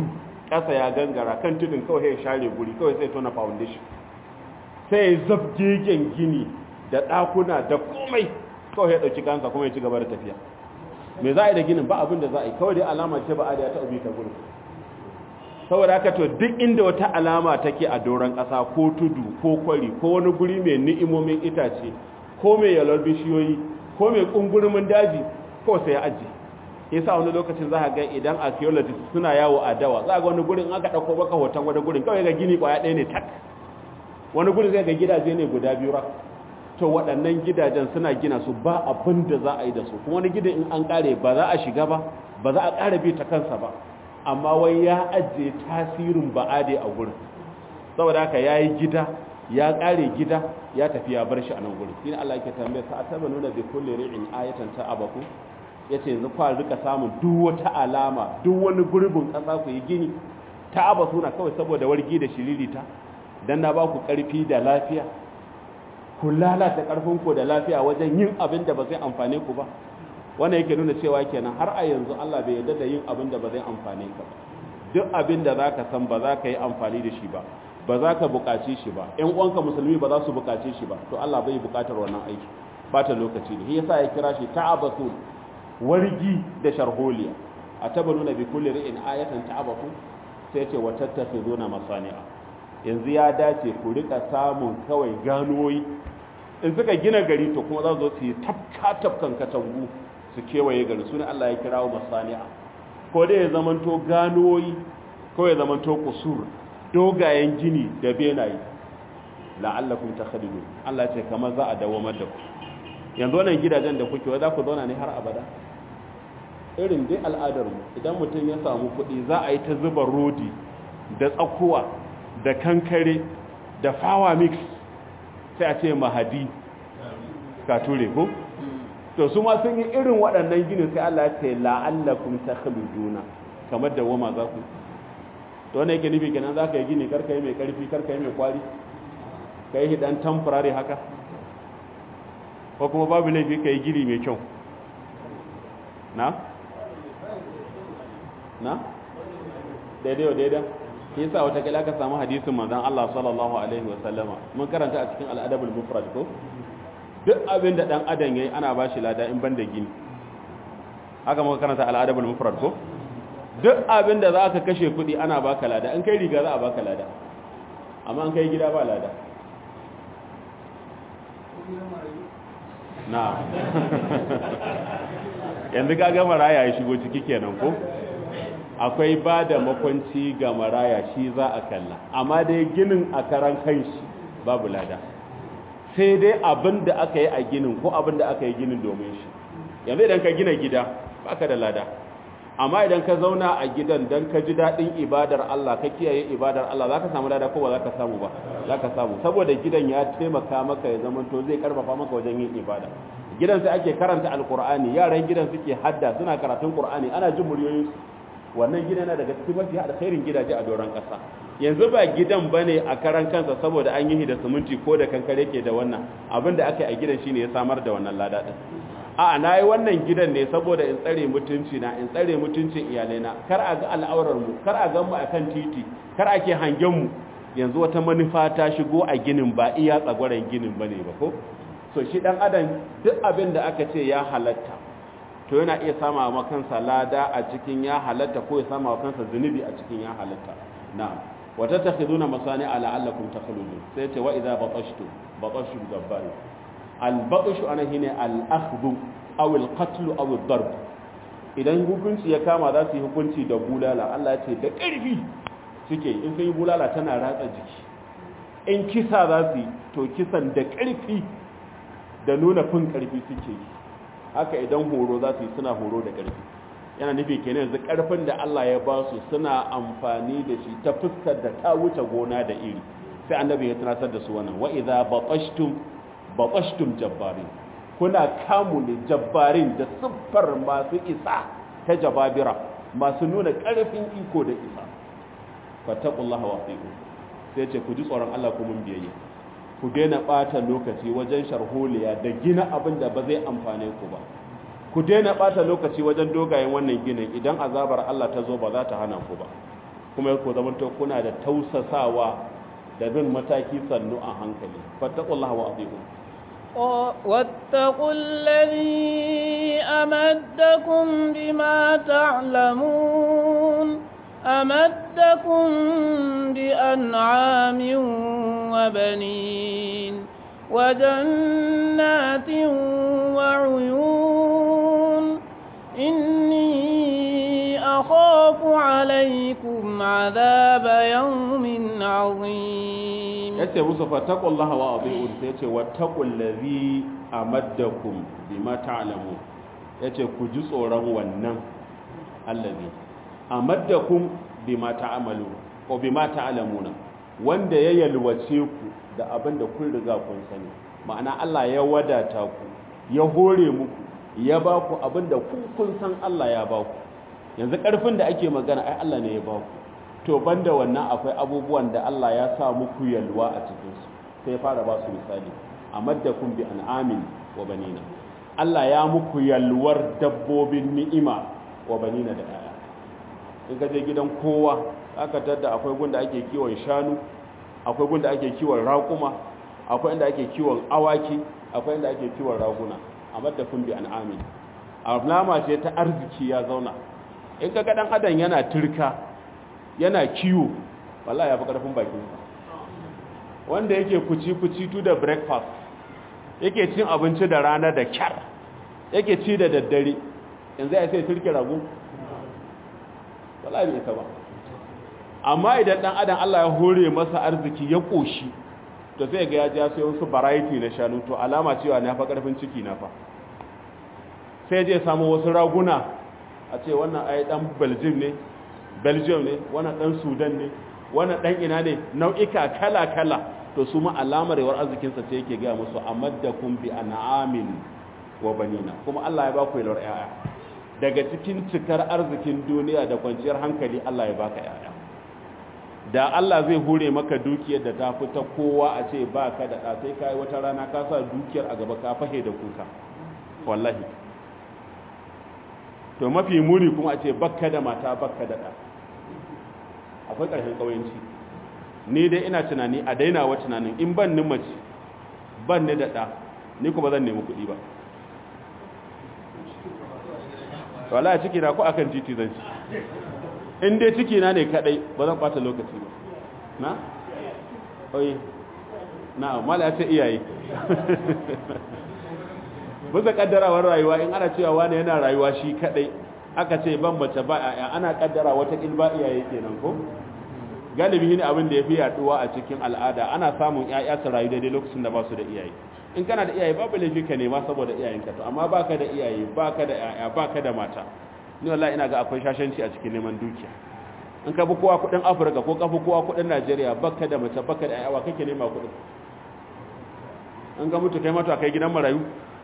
ƙasa ya gangara kan tudun kawai ya share guri kawai sai tona foundation sai ya zabgegen gini da ɗakuna da komai kawai ya ɗauki kansa kuma ya ci gaba da tafiya me za a yi da ginin ba abin da za a yi kawai dai alama ce ba a da ya taɓa bi ta gurin saboda haka to duk inda wata alama take a doron ƙasa ko tudu ko kwari ko wani guri mai ni'imomin itace ko mai yalwar bishiyoyi ko mai ƙungurumin daji ko sai ya ajiye yasa wani lokacin za ga idan archaeologists suna yawo a dawa za ga wani gurin aka ɗauko baka hoton wani gurin kawai ga gini ƙwaya ɗaya ne tak wani gurin zai ga gidaje ne guda biyu rak to waɗannan gidajen suna gina su ba abin da za a yi da su kuma wani gidan in an ƙare ba za a shiga ba ba za a ƙara bi ta kansa ba amma wai ya ajiye tasirin ba'ade a gurin saboda haka ya yi gida ya ƙare gida ya tafi ya bar shi a nan gurin shi ne Allah yake tambaye sa ataba nuna bi kulli ri'in ayatan ta abaku yace yanzu kwa rika samun duk wata alama duk wani gurbin ƙasa ku yi gini ta aba suna kawai saboda wargi da shiririta dan na ba ku ƙarfi da lafiya ku lalata ƙarfin ku da lafiya wajen yin abin da ba zai amfane ku ba wannan yake nuna cewa kenan har a yanzu Allah bai yarda da yin abin da ba zai amfane ka ba duk abin da zaka san ba za ka yi amfani da shi ba ba za ka buƙace shi ba ƴan uwanka musulmi ba za su buƙace shi ba to Allah bai buƙatar wannan aiki bata lokaci ne shi yasa ya kira shi ta'abatul wargi da sharholiya atabaluna bi kulli ri'in ayatan ta'abatu sai ya ce wa tattakhizuna masani'a yanzu ya dace ku rika samun kawai ganoyi in suka gina gari to kuma za su zo su yi tafka tafkan katangu su kewaye gari su ne Allah ya kirawo masani'a ko dai ya zamanto ganoyi ko ya zamanto kusur dogayen gini da benaye la'allakum takhalidun Allah ce kamar za a dawamar da ku yanzu wannan gidajen da kuke wa za ku zauna ne har abada irin dai al'adar mu idan mutum ya samu kuɗi za a yi ta zuba rodi da tsakuwa da kankare da fawa mix sai a ce mahadi ka ture ko to su ma sun yi irin waɗannan ginin sai Allah ya ce la'allakum takhluduna kamar da wama za ku to wannan yake nufi kenan za ka yi gini karka yi mai karfi karka yi mai kwari ka yi hidan temporary haka ko kuma babu laifi ka yi gini mai kyau na? na? daidai wa daidai shi yasa wata kila ka samu hadisin manzon Allah sallallahu alaihi wa sallama mun karanta a cikin al-adabul mufrad ko duk abin da dan adam yayi ana bashi lada in banda gini haka muka karanta al-adabul mufrad ko duk abin da zaka kashe kudi ana baka lada in kai riga za a baka lada amma in kai gida ba lada na yanzu ka ga maraya ya shigo ciki kenan ko akwai ba da makwanci ga maraya shi za a kalla amma dai ginin a karan kanshi babu lada sai dai abin da aka yi a ginin ko abin da aka yi ginin domin shi yanzu idan ka gina gida baka da lada amma idan ka zauna a gidan don ka ji daɗin ibadar Allah ka kiyaye ibadar Allah za ka samu lada ko ba za ka samu ba za ka samu saboda gidan ya taimaka maka ya zama to zai karfafa maka wajen yin ibada gidan sai ake karanta alkur'ani yaran gidan suke hadda suna karatun qur'ani ana jin muryoyinsu wannan gida na daga cikin mafi alkhairin gidaje a doron ƙasa yanzu ba gidan bane a karan kansa saboda an yi da siminti ko da kankare ke da wannan abin da aka yi a gidan shine ya samar da wannan lada din a'a nayi wannan gidan ne saboda in tsare mutunci na in tsare mutuncin iyalaina kar a ga al'aurar mu kar a ga mu akan titi kar ake hangen mu yanzu wata manufa ta shigo a ginin ba iya tsagwaran ginin bane ba ko so shi dan adam duk abin da aka ce ya halatta to yana iya sama wa kansa lada a cikin ya halatta ko ya sama wa kansa zunubi a cikin ya halatta na'am wa tattakhiduna masani'a la'allakum takhludun sai ce wa idza batashtu batashtu gabbari al batshu ana hine al akhdhu aw al qatl aw al darb idan hukunci ya kama za su yi hukunci da bulala Allah ya ce da ƙarfi suke in sun yi bulala tana ratsa jiki in kisa za su yi to kisan da ƙarfi da nuna fin ƙarfi suke yi haka idan horo za su yi suna horo da ƙarfi yana nufi kenan yanzu ƙarfin da Allah ya ba su suna amfani da shi ta fuskar da ta wuce gona da iri sai annabi ya tunatar da su wannan wa idza batashtum batashtum jabbarin kuna kamu ne jabbarin da siffar masu isa ta jababira masu nuna ƙarfin iko da isa fattaqullaha wa atiqu sai ce ku ji tsoron Allah ku mun biyayya ku daina ɓata lokaci wajen sharholiya da gina abin da ba zai amfane ku ba ku daina ɓata lokaci wajen dogayen wannan ginin idan azabar Allah ta zo ba za ta hana ku ba kuma ku zamanto kuna da tausasawa da bin mataki sannu a hankali fattaqullaha wa atiqu واتقوا الذي أمدكم بما تعلمون أمدكم بأنعام وبنين وجنات وعيون إني أخاف عليكم عذاب يوم عظيم yace musu fattaqullaha wa atiqu sai yace wattaqul ladhi amaddakum bima ta'lamun yace ku ji tsoron wannan allazi amaddakum bima ta'malu ko bima ta'lamuna wanda ya yalwace ku da abin da kun riga kun sani ma'ana Allah ya wadata ku ya hore muku ya ba ku abin da ku kun san Allah ya ba ku yanzu karfin da ake magana ai Allah ne ya ba ku to banda wannan akwai abubuwan da Allah ya sa muku yalwa a cikin su sai fara ba su misali amaddakum bi an'amin wa banina Allah ya muku yalwar dabbobin ni'ima wa banina da 'ya'ya in ka je gidan kowa aka tadda akwai gunda ake kiwon shanu akwai gunda ake kiwon raƙuma akwai inda ake kiwon awaki akwai inda ake kiwon raguna amma da kun bi an'amin alama ce ta arziki ya zauna in ka ga dan adam yana turka yana kiwo wallahi ya fi karfin bakin sa wanda yake kuci kuci tu da breakfast yake cin abinci da rana da kyar yake ci da daddare yanzu ya sai turke rago wallahi bai ba amma idan dan adam Allah ya hore masa arziki ya koshi to sai ga ya ji sai wasu variety na shanu to alama cewa na fa karfin ciki na fa sai je samu wasu raguna a ce wannan ai dan Belgium ne Belgium ne wannan dan Sudan ne wannan dan ina ne nau'ika kala kala to su ma alamar yawar arzikin sa ce yake ga musu amaddakum bi an'amin wa banina kuma Allah ya ba ku yalwar 'ya'ya daga cikin cikar arzikin duniya da kwanciyar hankali Allah ya baka yaya da Allah zai hure maka dukiyar da ta fita kowa a ce ba ka da sai ka yi wata rana ka sa dukiyar a gaba ka fahe da kuka wallahi to mafi muni kuma a ce bakka da mata bakka da ɗa akwai ƙarshen ƙauyenci ni dai ina tunani a daina wa tunanin in ban ni mace ban ni da ɗa ni kuma zan nemi kuɗi ba wala ciki na ko akan titi zan ci in dai ciki na ne kadai ba zan bata lokaci ba na oye na mala ya ce iyaye bisa kaddarawar rayuwa in ana cewa wani yana rayuwa shi kadai aka ce ban mace ba a ana kaddara wata ba iyaye kenan ko galibi ne abin da ya fi yaduwa a cikin al'ada ana samun ƴaƴa su rayu daidai lokacin da ba su da iyaye in kana da iyaye babu laifi ka nema saboda iyayenka to amma baka da iyaye baka da ƴaƴa baka da mata ni wallahi ina ga akwai shashanci a cikin neman dukiya in ka bi kowa kudin Afirka ko ka bi kowa kudin Najeriya baka da mace baka da ƴaƴa wa kake nema kudin in ga mutu kai mata kai gidan marayu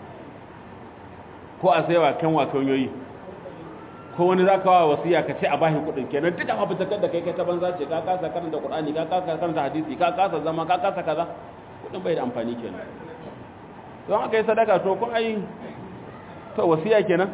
ko a saiwa kan wa kanyoyi ko wani za ka wa wasiya ka ce a bashi kudin kenan duka ma fitakar da kai kai ta banza ce ka kasa karanta Qur'ani ka kasa karanta hadisi ka kasa zama ka kasa kaza kudin bai da amfani kenan don aka yi sadaka to kun ai to wasiya kenan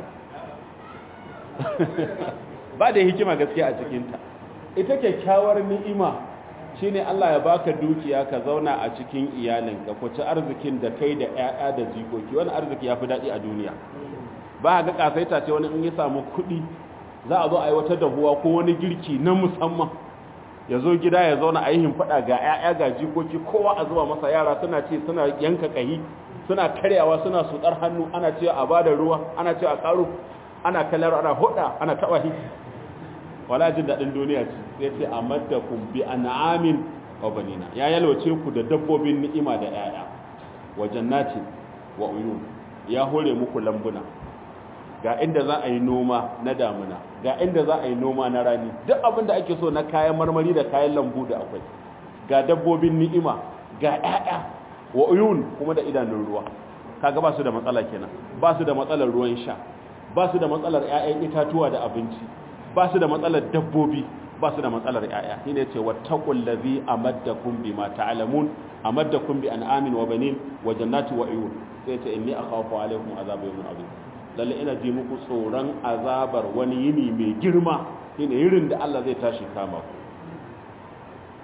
ba da hikima gaskiya a cikinta ita kyakkyawar ni'ima shine Allah ya baka dukiya ka zauna a cikin iyalinka ku ci arzikin da kai da ƴaƴa da jikoki wani arziki yafi daɗi a duniya ba ga kasaita ce wani in ya samu kuɗi za a zo a yi wata dahuwa ko wani girki na musamman ya zo gida ya zauna a yi himfaɗa ga ƴaƴa ga jikoki kowa a zuba masa yara suna ce suna yanka ƙahi suna karyawa suna sutsar hannu ana cewa a bada ruwa ana cewa a karo ana kallar ana hoda ana taba shi wala jin dadin duniya ce sai ce amaddakum bi an'amin wa banina ya yalwace ku da dabbobin ni'ima da yaya wa jannati wa uyun ya hore muku lambuna ga inda za a yi noma na damuna ga inda za a yi noma na rani duk abin da ake so na kayan marmari da kayan lambu da akwai ga dabbobin ni'ima ga yaya wa uyun kuma da idanun ruwa kaga ba su da matsala kenan ba su da matsalar ruwan sha ba su da matsalar ƴaƴan itatuwa da abinci ba su da matsalar dabbobi ba su da matsalar ƴaƴa shine ce wattaqul ladhi amaddakum bima ta'lamun amaddakum bi an'amin wa banin wa jannati wa uyun sai ce inni akhafu alaykum azab yawmin azim lalle ina ji muku tsoron azabar wani yini mai girma shine yirin da Allah zai tashi kama ku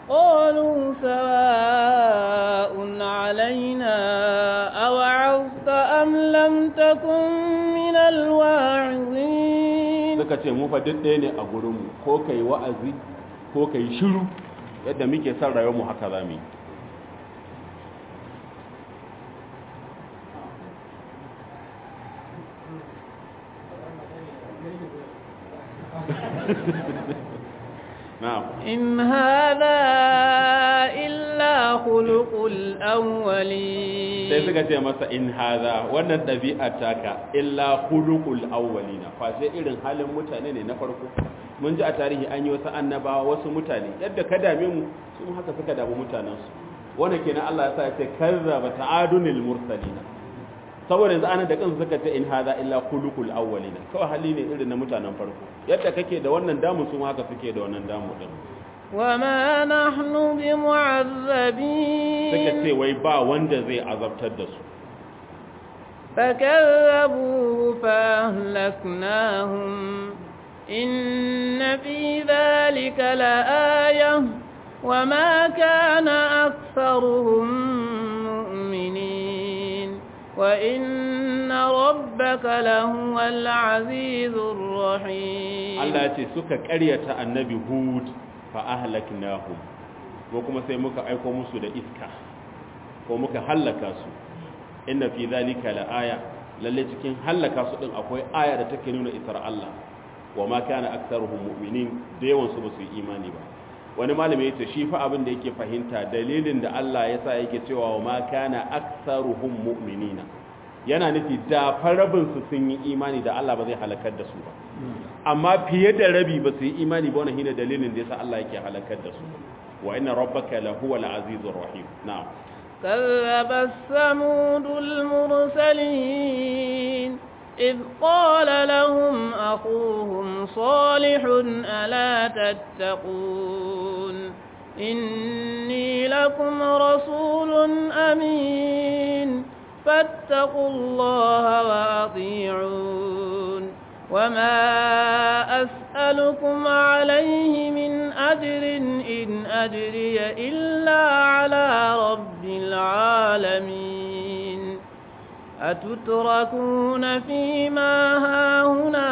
قالوا سواء علينا أوعظت أم لم تكن من الواعظين suka ce mu fa duk ɗaya ne a gurinmu ko kai wa'azi ko kai shiru yadda muke son rayuwar mu haka za mu yi na'am إن هذا إلا خلق الأولين sai suka ce masa in haza wannan ɗabi'a taka illa khuluqul awwalina fa sai irin halin mutane ne na farko mun ji a tarihi an yi wasu annabawa wasu mutane yadda ka dame mu su haka suka damu mutanen su wannan kenan Allah ya sa ya ce kazzaba ta'adunil mursalina saboda yanzu ana da kansu suka ce in haza illa khuluqul awwalina kawai hali ne irin na mutanen farko yadda kake da wannan damu su haka suke da wannan damu din وما نحن suka بمعذبين ce wai ba wanda zai azabtar da su فكذبوه فأهلكناهم إن في ذلك لآية وما كان أكثرهم مؤمنين وإن ربك لهو العزيز الرحيم Allah ya ce suka ƙaryata annabi Hud fa ahlaknahum ko kuma sai muka aiko musu da iska ko muka hallaka su inna fi zalika laaya lalle cikin hallaka su din akwai aya da take nuna isar Allah wa ma kana aktsaruhum mu'minin da yawan su basu yi imani ba wani malami yace shi fa abin da yake fahimta dalilin da Allah ya sa yake cewa wa ma kana aktsaruhum mu'minina yana nufi da farabin su sun yi imani da Allah ba zai halakar da su ba amma fiye da rabi ba su yi imani ba wannan shine dalilin da yasa Allah yake halakar da su wa inna rabbaka lahuwal azizur rahim na'am كذب الثمود المرسلين إذ قال لهم أخوهم صالح ألا تتقون إني لكم رسول أمين فاتقوا الله وأطيعون وما أسألكم عليه من أجر إن أجري إلا على رب العالمين أتتركون فيما هاهنا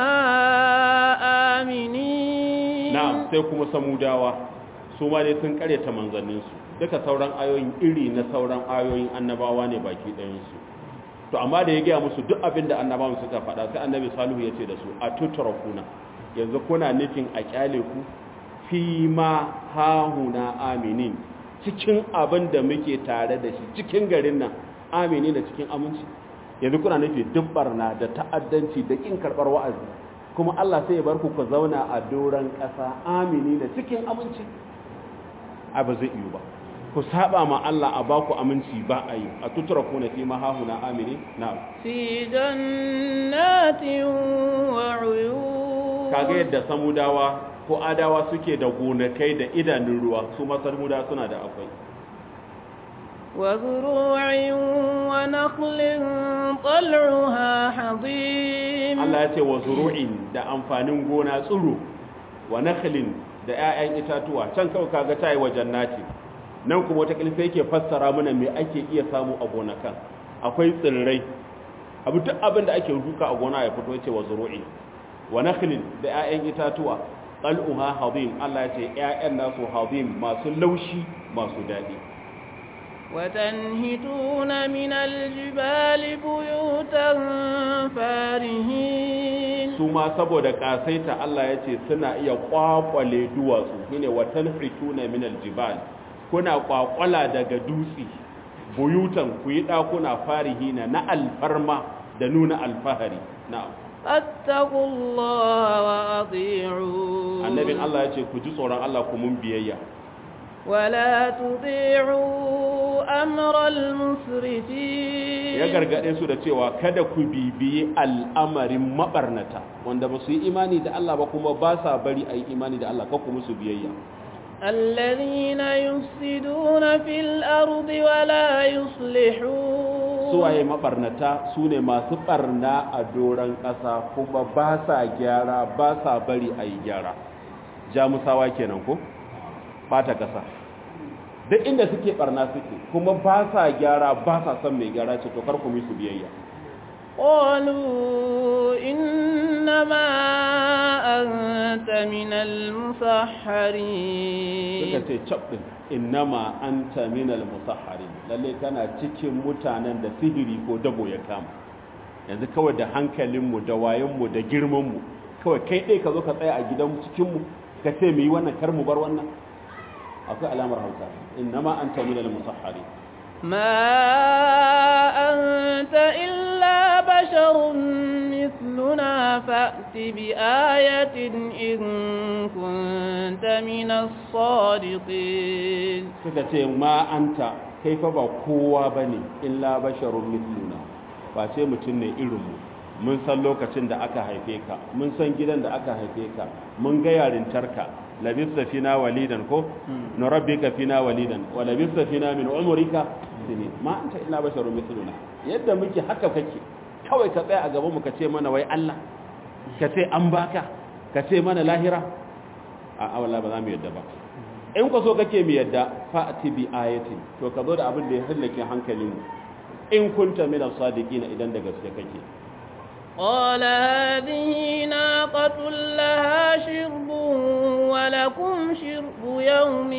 آمنين na'am sai kuma samudawa su ma dai sun karyata manzanninsu duka sauran ayoyin iri na sauran ayoyin annabawa ne baki ɗayansu to amma da ya gaya musu duk abin da annabawan suka faɗa sai annabi salihu ya ce da su a tutrakuna yanzu kuna nufin a kyale ku fi ma hahuna aminin cikin abin da muke tare da shi cikin garin nan amini da cikin aminci yanzu kuna nufi duk barna da ta'addanci da kin karɓar wa'azi kuma Allah sai ya bar ku ku zauna a doron ƙasa amini da cikin aminci a ba zai iyo ba ku saba ma Allah a ba ku aminci ba a yi a tutura kuna fi mahahuna amini na في جنات وعيون kaga yadda samudawa ko adawa suke da gonakai da idanun ruwa su ma samudawa suna da akwai وزروع ونخل طلعها حضيم Allah ya ce wa zuru'in da amfanin gona tsiro wa nakhlin da 'ya'yan itatuwa can kawai kaga tayi wa jannati nan kuma wata kilfa yake fassara mana me ake iya samu a gonakan akwai tsirrai abu duk abin da ake duka a gona ya fito yace wa zuru'in wa nakhlin da 'ya'yan itatuwa qal'uha hadim Allah ya ce 'ya'yan nasu hadim masu laushi masu dadi وتنهتون من الجبال بيوتا فارهين su ma saboda kasaita Allah ya ce suna iya kwakwale duwatsu shine watan fituna min aljibal kuna kwakwala daga dutse buyutan ku yi dakuna farihina na alfarma da nuna alfahari na'am فاتقوا الله وأطيعون annabin Allah ya ce ku ji tsoron Allah ku mun biyayya ولا تطيعوا أمر المسرفين ya gargade su da cewa kada ku bibiyi al'amarin mabarnata wanda ba su yi imani da Allah ba kuma ba sa bari a yi imani da Allah kakku musu biyayya الذين يفسدون في الأرض ولا يصلحون suwaye mabarnata su ne masu barna a doron ƙasa kuma ba sa gyara ba sa bari a yi gyara jamusawa kenan ko ɓata ƙasa duk inda suke barna suke kuma ba sa gyara ba sa son mai gyara ce to kar ku su biyayya قالوا إنما أنت من المسحرين suka ce cap din innama anta minal musahharin lalle kana cikin mutanen da sihiri ko dabo ya kama yanzu kawai da hankalinmu da wayanmu da girmanmu kawai kai ɗai ka zo ka tsaya a gidan cikinmu ka ce mu yi wannan kar mu bar wannan akwai alamar hausa innama anta minal musahharin ما أنت إلا بشر مثلنا فأت بآية إن كنت من الصادقين suka ce ma anta kai fa ba kowa bane illa basharun mithluna ba ce mutum ne irinmu mun san lokacin da aka haife ka mun san gidan da aka haife ka mun ga yarintarka labista fina walidan ko nurabbika fina walidan wa labista fina min umrika sinin ma anta illa basharun mithluna yadda muke haka kake kawai ka tsaya a gaban mu ka ce mana wai Allah ka ce an baka ka ce mana lahira a awala ba za mu yadda ba in ku so kake mu yadda fa'ati bi ayatin to ka zo da abin da ya hallake hankalinmu in kunta min as-sadiqina idan da gaske kake قال هذه ناقة لها شرب ولكم شرب يوم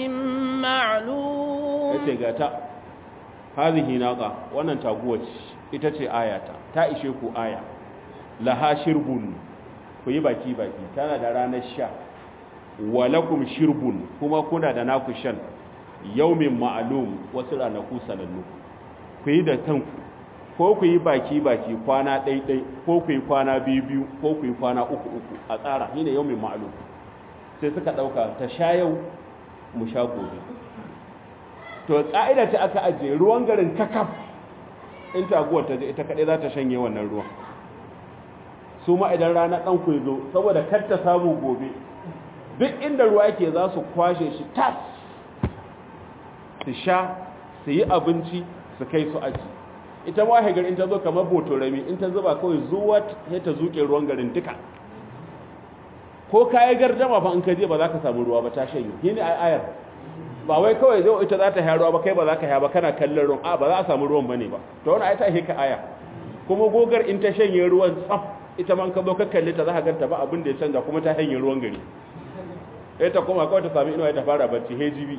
معلوم yace ga ta hadhihi naqa wannan taguwa ce ita ce ayata ta ishe ku aya laha shirbun ku yi baki baki tana da ranar sha walakum shirbun kuma kuna da naku shan yaumin ma'lum wasu ranaku sanannu ku yi da kanku ko ku yi baki baki kwana ɗaiɗai ko ku yi kwana biyu biyu ko ku yi kwana uku uku a tsara shine yaumin ma'lum sai suka ɗauka ta sha yau mu sha gobe to ƙa'ida ta aka ajiye ruwan garin kakaf in taguwar ta je ita kaɗai za ta shanye wannan ruwan su ma idan rana ɗan ku zo saboda kar ta samu gobe duk inda ruwa yake za su kwashe shi tas su sha su yi abinci su kai su aji ita ma hagar in ta zo kamar botorami in ta zuba kawai zuwa ya ta zuke ruwan garin duka ko kayi gardama fa in ka je ba za ka samu ruwa ba ta shanye shi ne ayar ba wai kawai zai ita za ta haya ruwa ba kai ba za ka haya ba kana kallon ruwan a ba za a samu ruwan bane ba to wani ai ta hika aya kuma gogar in ta shanye ruwan tsaf ita man ka zo ka kalle ta za ka ganta ba abin da ya canza kuma ta shanye ruwan gari ita kuma kawai ta sami inuwa ta fara bacci hejibi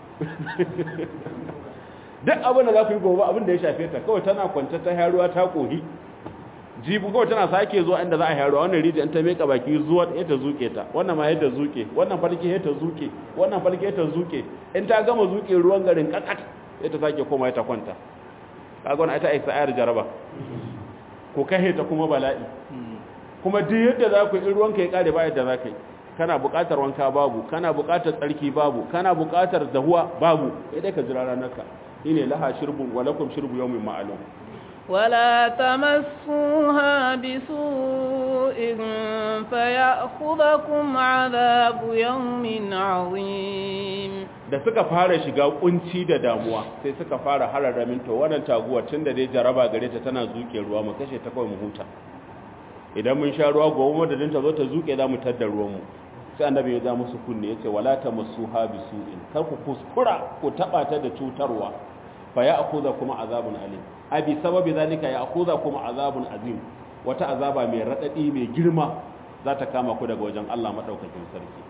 duk abin da za ku yi gobe abin da ya shafe ta kawai tana kwanta ta haya ruwa ta kohi jibu kawai tana sake zuwa inda za a haya ruwa wannan rijiyar ta meka baki zuwa ya ta zuke ta wannan ma yadda zuke wannan farki ya ta zuke wannan farki ya ta zuke in ta gama zuke ruwan garin kakat ya ta sake koma ya ta kwanta kaga wannan ita isa ayar jaraba ko kai ta kuma bala'i kuma duk yadda za ku yi ruwan ka ya kare ba yadda za ka yi kana buƙatar wanka babu kana buƙatar tsarki babu kana buƙatar dahuwa babu idan ka jira ranar ka shine laha shirbun wa lakum shirbu yawmin ma'lum ولا تمسوها بسوء فيأخذكم عذاب يوم عظيم da suka fara shiga kunci da damuwa sai suka fara hararramin to wannan taguwar tun da dai jaraba gare ta tana zuke ruwa mu kashe ta kawai mu huta idan mun sha ruwa gobe madadin ta zo ta zuke za mu tadda ruwanmu sai annabi ya ja musu kunne yace wala tamassuha bisu'in kar ku kuskura ku taba ta da cutarwa fa ya akuza kuma azabun alim abi sababi zalika ya akuza kuma azabun azim wata azaba mai radadi mai girma za ta kama ku daga wajen Allah madaukakin sarki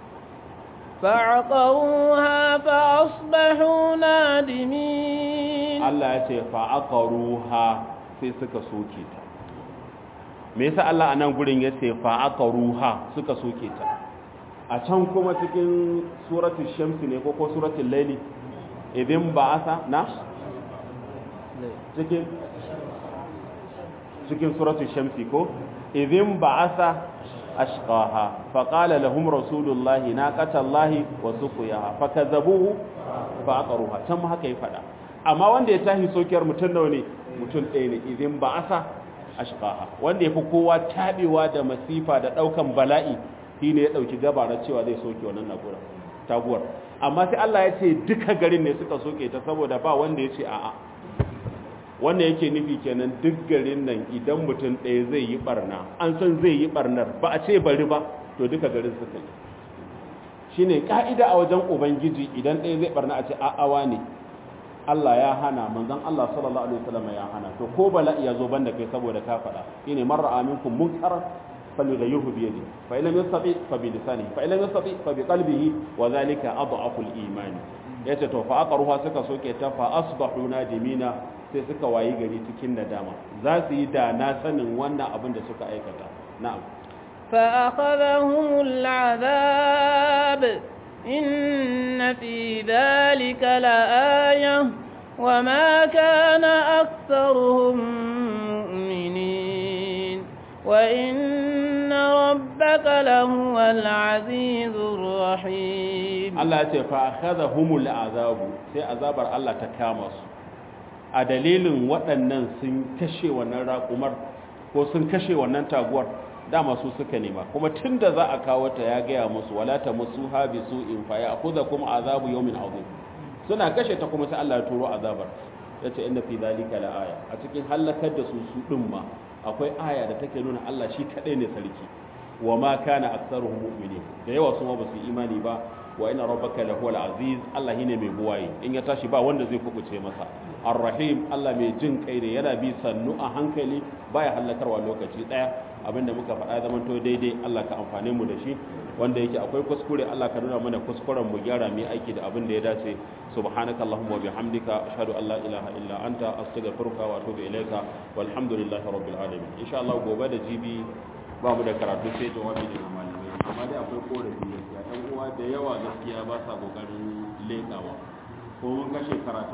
فعقروها فأصبحوا نادمين Allah ya ce fa'aqaruha sai suka soke ta me yasa Allah a nan gurin ya ce fa'aqaruha suka soke ta a can kuma cikin suratul shamsi ne ko ko suratul laili idin ba'asa na cikin cikin suratul shamsi ko idin ba'asa ashqaha faqala lahum rasulullahi naqatallahi wa suqiyaha fakazzabuhu fa'aqaruha can ma haka ya fada amma wanda ya tahi sokiyar mutun nawa ne mutun ɗaya ne idin ba'asa ashqaha wanda yafi kowa tabewa da masifa da daukan bala'i shine ya dauki gabara cewa zai soke wannan nagura taguwar amma sai Allah ya ce duka garin ne suka soke ta saboda ba wanda ya ce a'a wannan yake nufi kenan duk garin nan idan mutum ɗaya zai yi barna an san zai yi barnar ba a ce bari ba to duka garin suka yi shine ka'ida a wajen ubangiji idan ɗaya zai barna a ce a'awa ne Allah ya hana manzon Allah sallallahu alaihi wasallam ya hana to ko bala'i ya zo banda kai saboda ka faɗa shine marra aminkum munkar falyughayyirhu bi yadihi fa illam yastati fa bi lisanihi fa illam yastati fa bi qalbihi wa dhalika adhafu al-iman yace to fa aqruha suka soke ta fa asbahu nadimina sai suka wayi gari cikin nadama za su yi da na sanin wannan abin da suka aikata na'am فأخذهم العذاب إن في ذلك لآية وما كان أكثرهم مؤمنين وإن ربك لهو العزيز الرحيم الله يقول فأخذهم العذاب سي عذاب الله تكامس a dalilin waɗannan sun kashe wannan raƙumar ko sun kashe wannan taguwar dama su suka nema kuma tun da za a kawo ta ya gaya musu wala ta musu ha bi su in fa ya kuza kuma azabu yawmin azim suna kashe ta kuma sai Allah ya turo azabar yace inna fi zalika la aya a cikin halakar da su su din ma akwai aya da take nuna Allah shi kadai ne sarki wa ma kana aktsaruhum mu'minin da yawa su ma ba su imani ba wa inna rabbaka lahuwal aziz Allah shine mai buwaye in ya tashi ba wanda zai kubuce masa ar-rahim Allah mai jin kai ne yana bi sannu a hankali baya halakarwa lokaci daya abinda muka faɗa zaman to daidai Allah ka amfane mu da shi wanda yake akwai kuskure Allah ka nuna mana kuskuren mu gyara mu aiki da abin da ya dace subhanaka allahumma wa bihamdika ashhadu an la ilaha illa anta astaghfiruka wa atubu ilaika walhamdulillahi rabbil alamin insha Allah gobe da jibi ba mu da karatu sai jawabi daga malamai amma dai akwai korafi gaskiya ɗan uwa da yawa gaskiya ba sa kokarin lekawa ko mun kashe karatu